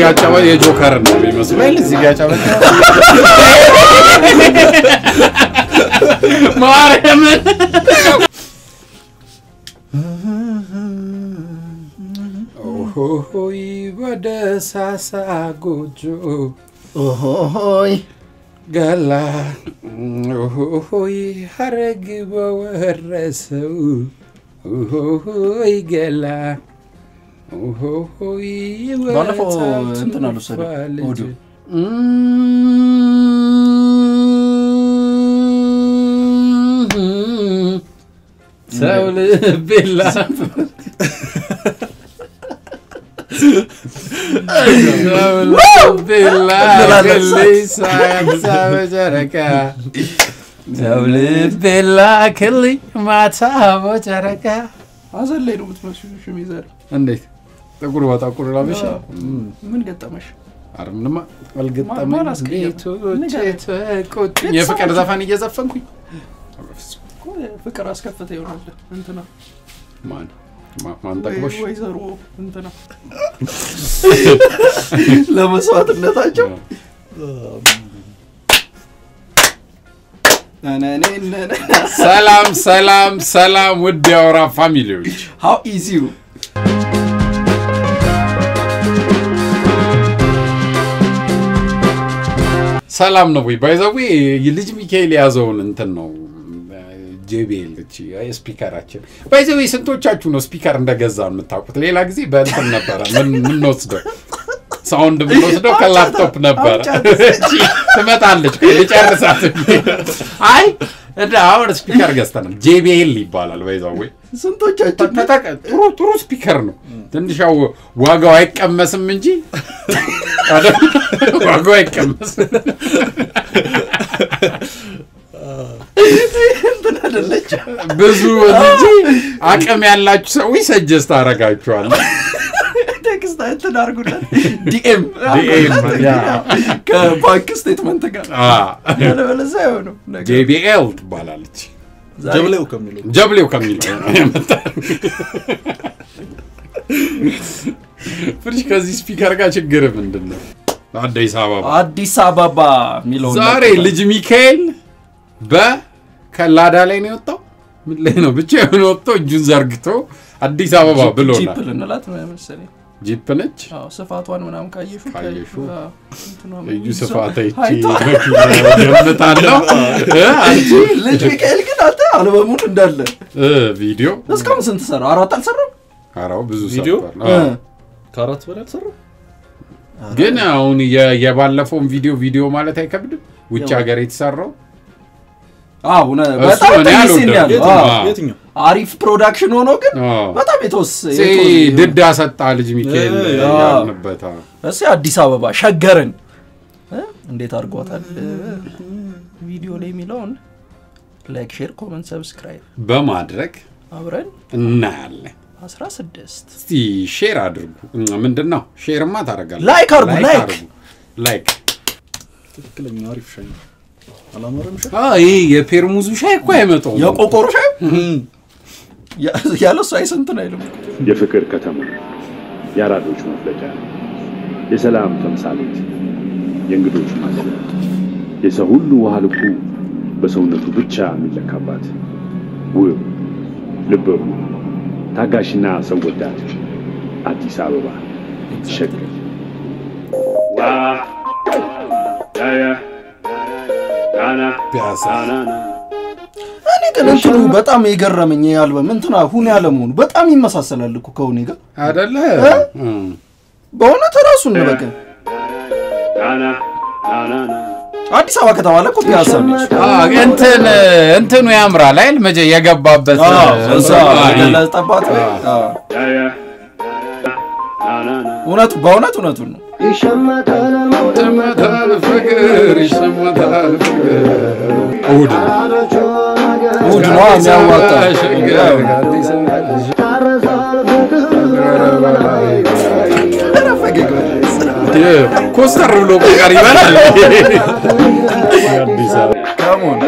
ያጨበ የጆከር ነው የሚመስለው እዚህ ጋር ያጨበ ማርያምን ኦሆይ በደሳሳ ጎጆ ኦሆይ ገላ ኦሆይ ሀረግ በወረሰው ኦሆይ ገላ ኦሆይ ባለፈው ወጣቱ እንትን አልወሰደም ልጅ። ኦዲዮ። ሰው ልቤላ ሰው ልቤላ ክልይ ሳያንሳ በጨረቃ ሰው ልቤላ ክልይ ማታ በጨረቃ ሀዘን ላይ ነው የምትመስሉ ሽሚዘር እንዴት ጥቁር በጠቁር ላበሻ ምን ገጠመሽ? አረ ምንማ ማን አልገጠመኝ አስቀየመ? ቤቶቼ ንገረኝ። ተቆጡኝ የፍቅር ዘፈን እየዘፈንኩኝ እኮ ፍቅር አስከፍተ ይሆናል እንትና ማን ማ- ማን ጠቅሞሽ ወይ- ወይዘሮ እንትና ለመስዋዕትነታቸው ሰላም ሰላም ሰላም ውድ የአውራ ፋሚሊዎች ሀው ኢዚዩ ሰላም ነው ወይ ባይዘዌ ልጅ ሚካኤል የያዘውን እንትን ነው ጄቤል ስፒከራችን ባይዘዌ ስንቶቻችሁ ነው ስፒከር እንደገዛ የምታውቁት ሌላ ጊዜ በእንትን ነበረ ምን- ምንወስደው ሳውንድ የምንወስደው ከላፕቶፕ ነበረ እቺ ትመጣለች ቆይ ልጨርሳት አይ እንደ አሁን ስፒከር ገዝተናል ጄቤል ይባላል ባይዘዌ ስንቶቻችን ተጠቀ ጥሩ ጥሩ ስፒከር ነው። ትንሽ ያው ዋጋው አይቀመስም እንጂ አይደል? ዋጋው አይቀመስም። እንትን አደለች ብዙ እንጂ አቅም ያላችሁ ሰዎች ሰጀስት አረጋችኋል። ቴክስት እንትን አድርጉለት ዲኤም ዲኤም ያ። ከባንክ ስቴትመንት ጋር አ፣ ያለበለዚያ አይሆንም ነገር ጄቢኤል ትባላለች። ዛሬ ጀብሌው ከሚለው ጀብሌው ከሚል የመጣ ፍሪሽ ከዚህ ስፒከር ጋር ችግር ምንድን ነው? አዲስ አበባ አዲስ አበባ የሚለው ዛሬ ልጅ ሚካኤል በከላዳ ላይ ነው የወጣው። ምን ላይ ነው ብቻ የሆነ ወጥቶ እጁን ዘርግቶ አዲስ አበባ ጂፕ ብሎናል። ልንላት መሰለኝ ጂፕ ነች። አዎ፣ ስፋቷን ምናምን ካየሹ ካየሹ እንትኗ እዩ ምን- ስፋት ይቺ ሀይቷ። ገምታለሁ። እ አንቺ ልጅ ሚካኤል ግን አንተ አልበሙን እንዳለ እ ቪዲዮ እስካሁን ስንት ሰራ? አራት አልሰራም? አራው ብዙ ቪዲዮ? ሰርቷል። አዎ። ከአራት በላይ አልሰራም። ግን አሁን የ- የባለፈውን ቪዲዮ ቪዲዮ ማለት አይከብድም። ውጭ ሀገር የተሰራው አዎ፣ እውነ- እሱ በጣም እኔ ትንሽ አልወደድም። ሲን ያለው የትኛው? አዎ። አዎ። የትኛው? አሪፍ ፕሮዳክሽን ሆኖ ግን አዎ። በጣም የተወስ ሴ የተወስ- ድዳ ሰጣ ልጅ ሚካኤል እ፣ ያልንበት አዎ። እስኪ አዲስ አበባ ሸገርን እ? እንዴት አድርጓታል ቪዲዮ ላይ የሚለውን ላይክ ሼር ኮመንት ሰብስክራይብ በማድረግ አብረን እናያለን። 16 እስቲ ሼር አድርጉ። ምንድን ነው ሼርማ ታደርጋለህ። ላይክ አድርጉ፣ ላይክ። አድርጉ። ላይክ ትክክለኛ አሪፍ ሻይ ነው። አላማረም ሻይ? አ ይሄ የፔርሙዙ ሻይ እኮ አይመጣውም። የቆቆሮ ሻይ ያ- ያለ እሱ አይስንትን አይልም የፍቅር ከተማ የአራዶች መፍለቂያ የሰላም ተምሳሌት የእንግዶች ማደሪያ የሰው ሁሉ ውሃ ልኩ በሰውነቱ ብቻ የሚለካባት ውብ ልበ ሙሉ ታጋሽና ሰው ወዳድ አዲስ አበባ ሸገር ዋ ያያ ዳና ፒያሳ ዳናና እኔ ግን እንትኑ በጣም የገረመኝ ይሄ አልበም እንትና ሁኔ አለመሆኑ በጣም ይመሳሰላል እኮ ከሁኔ ጋር አይደለ? እ? እም። በእውነት ራሱን በቃ ዳና ዳናና አዲስ አበባ ከተባለ እኮ ፒያሳ ነች አ እንትን እንትኑ ያምራል አይደል? መጀ የገባበት እዛ እንትኑ፣ አይ፣ ገለጠባት ያያ ዳናና እውነቱ በእውነት እውነቱን ነው ይሸመታል ፍቅር ይሸመታል ፍቅር እሑድ ነው። እሑድ ነው የሚያዋጣ ሸገር አዲስ ኧረ ፈገግ በል። ኮስተር ብሎ ቁቀር ይበላል። አዲስ አበባ ከሞን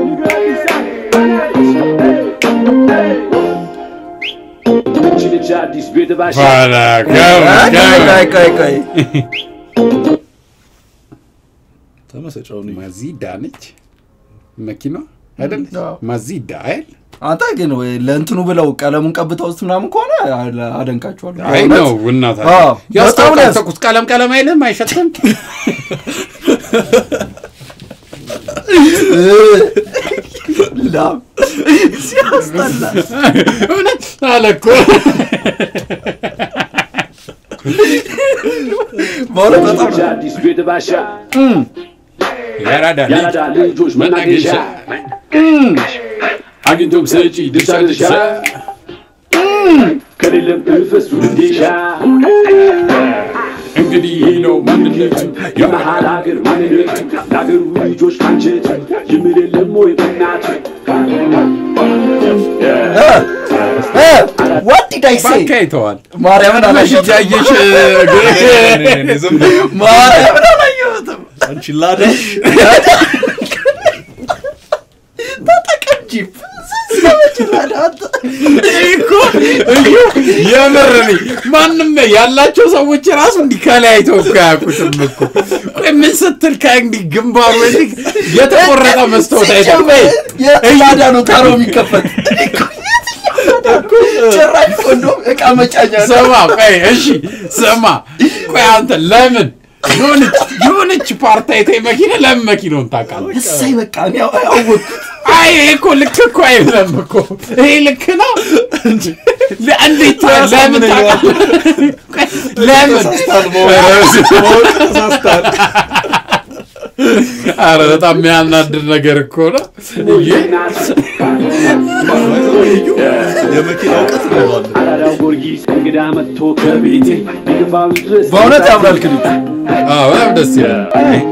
ይቺ ልጅ አዲስ ቤት ባሻ ኋላ ገብ ቆይ ገብ ቆይ ቆይ ተመሰጫውን ማዚዳ ነች መኪና አይደል? አዎ። ማዚዳ አይደል? አንተ ግን ወይ ለእንትኑ ብለው ቀለሙን ቀብተውት ምናምን ከሆነ አለ- አደንቃቸዋለሁ አይ በእውነት። ነው እናታ አዎ፣ ያስታውቃል። በጣም ነው ተኩስ ቀለም ቀለም አይልም አይሸትም። ላም ሲያስጠላ እውነት አለ እኮ በእውነት በጣም ነው። አዲስ ቤት ባሻ ያራዳ ልጅ ያራዳ ልጆች መናገሻ መናገሻ አግኝቶም ሰጪ ድርሻ ድርሻ ከሌለም እፈሱ እንዲሻ እንግዲህ ይህ ነው ማንነቱ የመሃል ሀገር ማንነቱ ለሀገሩ ልጆች አንጀት ይምል የለም ወይ በእናቱ እ what did I say? ባካ ይተዋል ማርያምን አላየሁትም። እያየሽ ማርያምን አላየሁትም። አንቺ ላዳሽ ተጠቀም ጂፕ ሰዎች ላዳት እኮ እዩ የምር ነኝ። ማንም ያላቸው ሰዎች ራሱ እንዲህ ከለያይተው እኮ አያውቁትም እኮ። ቆይ ምን ስትል ከእንዲህ ግንባሩ ወዲህ የተቆረጠ መስታወት አይደል? ቆይ የላዳ ነው ታሮ የሚከፈት ጭራሽ ኮንዶም እቃ መጫኛ ነው። ስማ ቆይ እሺ ስማ ቆይ አንተ ለምን የሆነች የሆነች ፓርት አይተህ መኪና ለምን መኪናውን ታውቃለህ? እሰይ በቃ እኔ አወቅኩት። አይ ይሄ እኮ ልክ እኮ አይደለም እኮ ይሄ ልክ ነው። ለ- እንዴት ለምን ታውቃለህ? ቆይ ለምን አረ በጣም የሚያናድር ነገር እኮ ነው። የመኪና እውቀት እንለዋለን አራዳው ጊዮርጊስ እንግዳ መጥቶ ከቤቴ ግንባሩ ድረስ በእውነት ያምራል ክሊፕ። አዎ በጣም ደስ ይላል።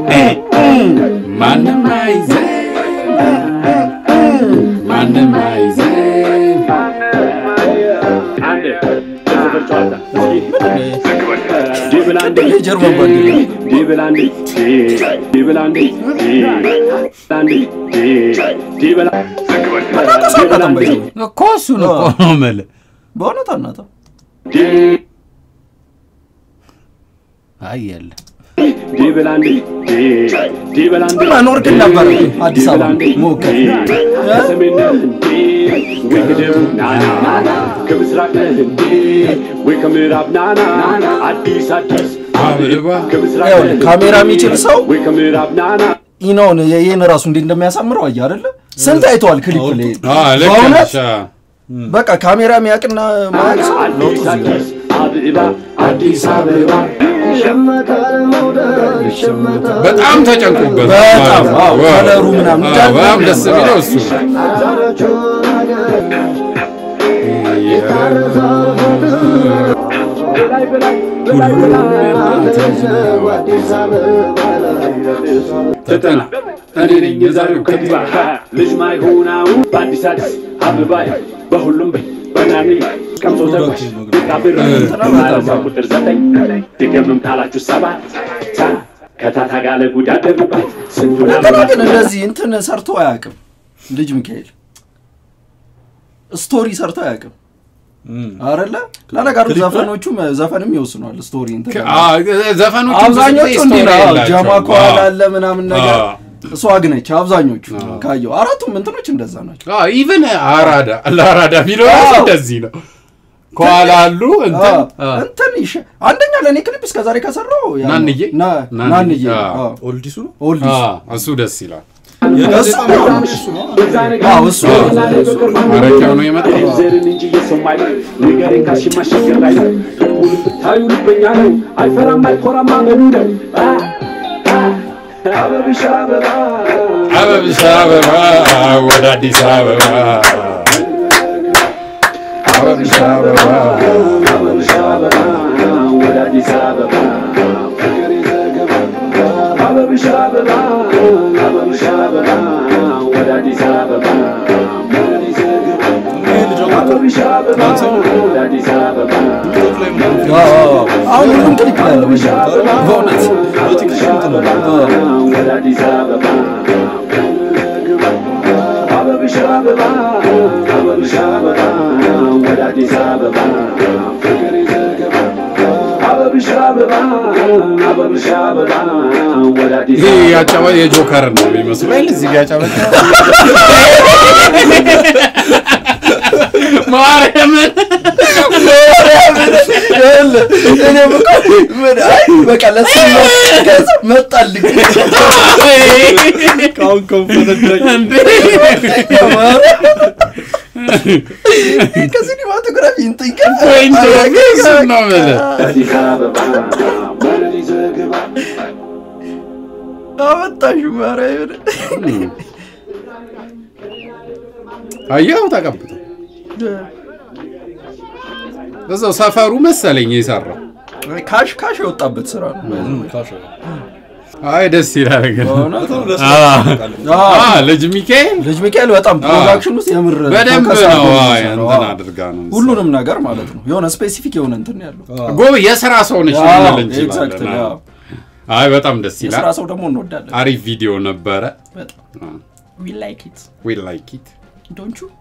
ማንም አይዘን ማንም አይዘን አንድ የሰፈር ጨዋታ ዲብል አንድ የጀርመን ባንዲራ። ዲብል አንድ ዲብል አንድ አንድ ዲብል አናውቅም ባይዘው። እኮ እሱን እኮ ነው የምልህ። በእውነት አናውቅም። አይ የለም ዲብል አንድ ዲብል አንድ መኖር ግን ነበር አዲስ አበባ ሞከር ከሰሜን ነህ እንዴ ወይ ከደቡብ ናና ከምስራቅ ነህ እንዴ ወይ ከምዕራብ ናና አዲስ አዲስ አበባ ከምስራቅ ይኸውልህ፣ ነህ እንዴ ካሜራ የሚችል ሰው ወይ ከምዕራብ ናና ኢናውን ይህን ራሱ እንዴት እንደሚያሳምረው አየህ አይደለ? ስንት አይተዋል ክሊፕ ላይ አዎ ልክ በእውነት ነሽ። አዎ። በቃ ካሜራ የሚያውቅና ማያውቅ ሰው ለውጡ አዲስ እዚህ ጋር። አዲስ አበባ አዲስ አበባ በጣም ተጨንቆበት በጣም አዎ፣ ዋው። ከለሩ ምናምን አዎ፣ እንዳለ በጣም ደስ የሚለው እሱ ተጠና እኔ ነኝ የዛሬው ከንቲባ ልጅ ማይሆናው በአዲስ አዲስ አበባ በሁሉም በይ በናኒ ቀምሶ ተጓዥ ቃብር ማለዛ ቁጥር ዘጠኝ ድገምም ካላችሁ ሰባት ታ ከታታ ጋለ ጉድ አደረባት ስንቱን እንትና ግን እንደዚህ እንትን ሰርቶ አያውቅም ልጅ ሚካኤል ስቶሪ ሰርቶ አያውቅም አረለ ለነገሩ ክሊፕ ላይ? ዘፈኖቹም ዘፈንም ይወስኗል ስቶሪ እንትን ዘፈኖቹ አብዛኞቹ እንዲህ ነው አዎ፣ ጀማ ከኋላ አለ አለ ምናምን ነገር እሷ አግነች አብዛኞቹ ካየው አራቱም እንትኖች እንደዛ ናቸው ኢቨን አራዳ ለአራዳ የሚለው ራሱ አዎ። እንደዚህ ነው። ከኋላ አሉ እንትን አዎ፣ አዎ። እንትን ይሸ አንደኛ ለእኔ ክሊፕ እስከዛሬ ከሰራው ያ ነው። ናንዬ? ና- ናንዬ፣ ናንዬ አዎ። አዎ። ኦልዲሱ ነው ኦልዲስ አዎ፣ እሱ ደስ ይላል። እሱ አዎ፣ እሱ ማረቂያው ነው የመጣው። ዘርን እንጂ የሰው አይለ ንገሬን ካልሽ ማሸገር ላይ ነው ልቡን ብታዩ ልበኛ ነው አይፈራም አይኮራም አመሉ ነው አ፣ አ፣ አበብሽ አበባ አበብሽ አበባ ወደ አዲስ አበባ አበብሽ አበባ አበብሽ አበባ ወደ አዲስ አበባ ፍቅር የዘገባ አበብሽ አበባ አበብሽ አበባ ወደ አዲስ አበባ ፍቅር የዘገባ አበብሽ አበባ ወደ አዲስ አበባ ቲክቶክ ላይ ምናምን አዎ፣ አዎ። አሁን ሁሉም ክሊፕ ላይ ያለው በእውነት አበብሽ አበባ ወደ አዲስ አበባ አበብሽ አበባ አበብሽ አበባ ወደ አዲስ አበባ ፍቅር ይዘገባ አበብሽ አበባ አበብሽ አበባ ወደ አዲስ ይሄ አበባ ያጫወ የጆከር ነው የሚመስለው አይደል? እዚህ ጋር ያጫወተ ማርያምን እኔም እኮ ምን አይ በቃ ለሱ ከዛ መጣልኝ ካሁን ከንፈነዳኝ ከሲኒማቶግራፊ እንትን ቀን ወይኔ እሱን ነው የምልህ። አዲስ አበባ ወደ ይዘገባ አመጣሹ ማርያምን አየኸው ተቀብቶ እዛው ሰፈሩ መሰለኝ የሰራው። ካሽ ካሽ የወጣበት ስራ ነው ካሽ አይ ደስ ይላል ግን በእውነት በጣም ደስ አ- ይላል። አ ልጅ ሚካኤል ልጅ ሚካኤል በጣም ፕሮዳክሽን ውስጥ የምር በደንብ ፎከስ አድርጎ ነው ነው አይ የሚሰራው። እንትን አዎ። አድርጋ ነው ሁሉንም ነገር ማለት ነው የሆነ ስፔሲፊክ የሆነ እንትን ነው ያለው ጎብ የስራ ሰው ነች አዎ፣ ልንል እንችላለን። exactly፣ አዎ። አዎ። አይ በጣም ደስ የስራ ይላል። ሰው ደግሞ እንወዳለን አሪፍ ቪዲዮ ነበረ። በጣም ዊ ላይክ ኢት ዊ ላይክ ኢት ዶንት ዩ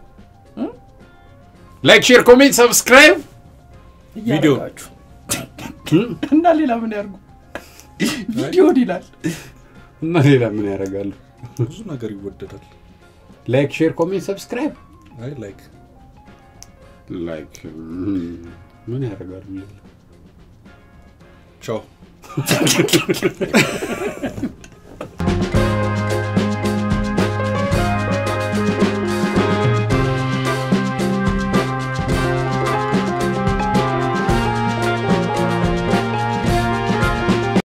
ላይክ ሼር ኮሜንት ሰብስክራይብ ቪዲዮ እና ሌላ ምን ያርጉ ቪዲዮ ይላል እና ሌላ ምን ያደርጋሉ? ብዙ ነገር ይወደዳል። ላይክ ሼር ኮሜንት ሰብስክራይብ አይ ላይክ ላይክ ምን ያደርጋሉ? ቻው